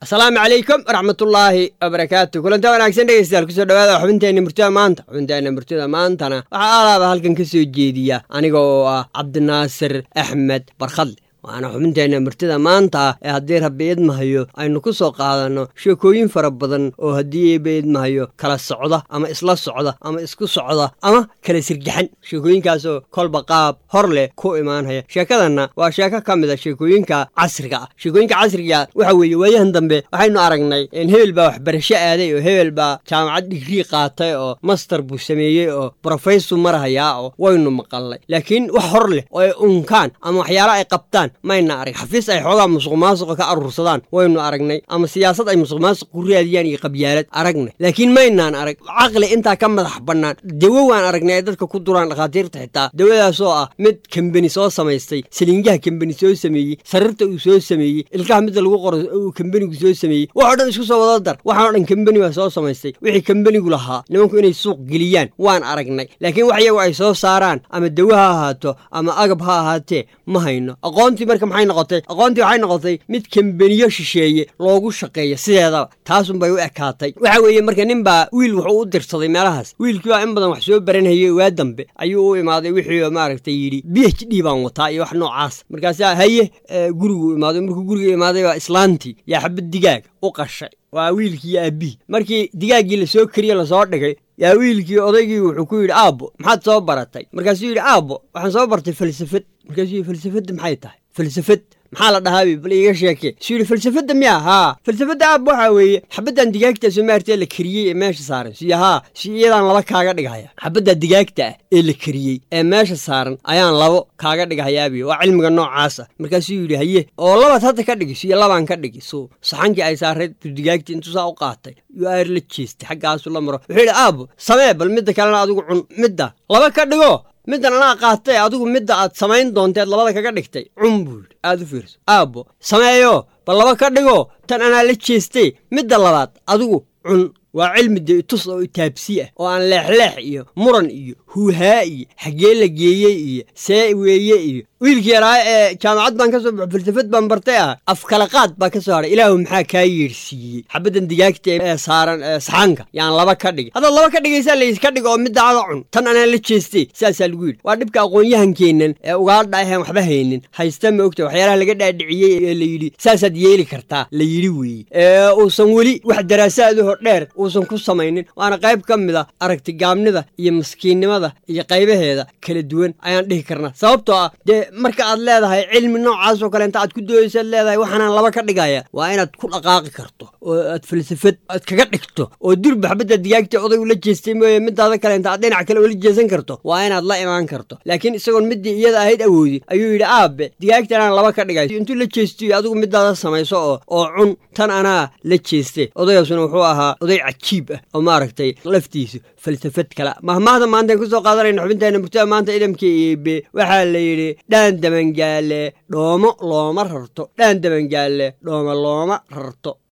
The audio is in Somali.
asalaamu calaykum waraxmatullaahi wabarakaatu kulanta wanaagsan dhegeystayaal kusoo dhawaada xubinteenna murtida maanta xubinteenna murtida maantana waxaa aalaaba halkan ka soo jeediya aniga oo ah cabdinaasir axmed barkhadle waana xubinteenna murtida maanta ee haddii rabbi idmahayo aynu ku soo qaadanno sheekooyin fara badan oo haddii eeba idmahayo kala socda ama isla socda ama isku socda ama kala sirgaxan sheekooyinkaasoo kolba qaab hor leh ku imaanhaya sheekadanna waa sheeko ka mid a sheekooyinka casriga ah sheekooyinka casriga waxa weeye waayahan dambe waxaynu aragnay in hebel baa waxbarasho aaday oo hebel baa jaamacad digrii qaatay oo master buu sameeyey oo brofeysor marahayaa oo waynu maqalnay laakiin wax hor leh oo ay unkaan ama waxyaala ay qabtaan mayna arag xafiis ay xoogaa musuq maasuqa ka aruursadaan waynu aragnay ama siyaasad ay musuq maasuq ku raadiyaan iyo qabyaalad aragnay laakiin maynaan arag caqli intaa ka madax bannaan dawo waan aragnay ay dadka ku duraan dhakhaatiirta xitaa dawadaasoo ah mid kambeni soo samaystay saliingaha kambeni soo sameeyey sariirta uu soo sameeyey ilkaha midda lagu qoro uu kambenigu soo sameeyey waxoo dhan isku soo wada dar waxaanoo dhan kambeni baa soo samaystay wixii kambenigu lahaa nimanku inay suuq geliyaan waan aragnay laakiin wax iyagu ay soo saaraan ama dawo ha ahaato ama agab ha ahaatee ma hayno aqoontii marka maxay noqotay aqoontii waxay noqotay mid kambeniyo shisheeye loogu shaqeeyo sideedaba taasunbay u ekaatay waxa weeye marka nin baa wiil wuxuu u dirsaday meelahaas wiilkii baa in badan wax soo baranhayey waa dambe ayuu u imaaday wixii maaragtay yidhi b h d baan wataa iyo wax noocaas markaasaa haye gurigu imaaday markuu guriga imaaday baa islaantii yaa xabad digaag u qashay waa wiilkii iyo aabbihi markii digaaggii lasoo keriye lasoo dhigay yaa wiilkii odaygii wuxuu ku yidhi aabbo maxaad soo baratay markaasuu yidhi aabbo waxaan soo bartay falsafad markaasuu yidhi falsafadda maxay tahay falsafad maxaa la dhahaabi bal iiga sheekee suu yidhi falsafadda miya haa falsafadda aabba waxaa weeye xabaddan digaagta somaartee la keriyey ee meesha saaran siyo haa si iyadaan laba kaaga dhigahaya xabadda digaagta ah ee la keriyey ee meesha saaran ayaan labo kaaga dhigahayaabi waa cilmiga noocaas ah markaasuu yidhi haye oo labaad hadda ka dhigi siyo labaan ka dhigi suu saxankii ay saarayd digaagtii intuu saa u qaatay yuu aar la jeestay xaggaasu la maro wuxuu yidhi aabbo samee bal midda kalena adigu cun midda laba ka dhigo middan anaa qaatay adigu midda aad samayn doonteed labada kaga dhigtay cun buu yidhi aad u fiirso aabbo sameeyo bal laba ka dhigo tan anaa la jeestay midda labaad adigu cun waa cilmi dee tus oo itaabsi ah oo aan leexleex iyo muran iyo huuhaa iyo xaggee la geeyey iyo see weeye iyo wiilkii yaraa ee jaamacad baan ka soo baxo falsafad baan bartay ah afkalaqaad baa ka soo hadhay ilaahu maxaa kaa yeedhsiiyey xabaddan digaagta ee saaran saxaanka yaan laba ka dhigi haddaad laba ka dhigaysaa lays ka dhigo oo middaada cun tan anaa la jeestay saasaa lagu yidhi waa dhibka aqoon-yahankeennan ee ugaadha aheen waxba haynin haysta ma ogta waxyaalaha laga dhaadhiciyey ee la yidhi saasaad yeeli kartaa la yidhi weeye ee uusan weli wax daraasaadaho dheer uusan ku samaynin waana qayb ka mid a aragtigaabnida iyo maskiinnimada iyo qaybaheeda kala duwan ayaan dhihi karnaa sababtoo ah dee marka aad leedahay cilmi noocaas oo kale inta aad ku doodaysaad leedahay waxaanaan laba ka dhigaya waa inaad ku dhaqaaqi karto oo aad falsafad aad kaga dhigto oo durba xabadda digaagta oday ula jeestay mooye midaada kale inta aad dhinac kale ula jeesan karto waa inaad la imaan karto laakiin isagoon middii iyada ahayd awoodi ayuu yidhi aabe digaagtanaan laba ka dhigay intuu la jeestiyo adigu midaada samayso oo oo cun tan anaa la jeeste odayaasuna wuxuu ahaa oday cajiib ah oo maaragtay laftiisu falsafad kale mahmaahda maantaan kusoo qaadanayna xubinteena murtada maanta idamka eebe waxaa la yidhi dhaan dabangaale dhoomo looma rarto dhaan dabangaale dhooma looma rarto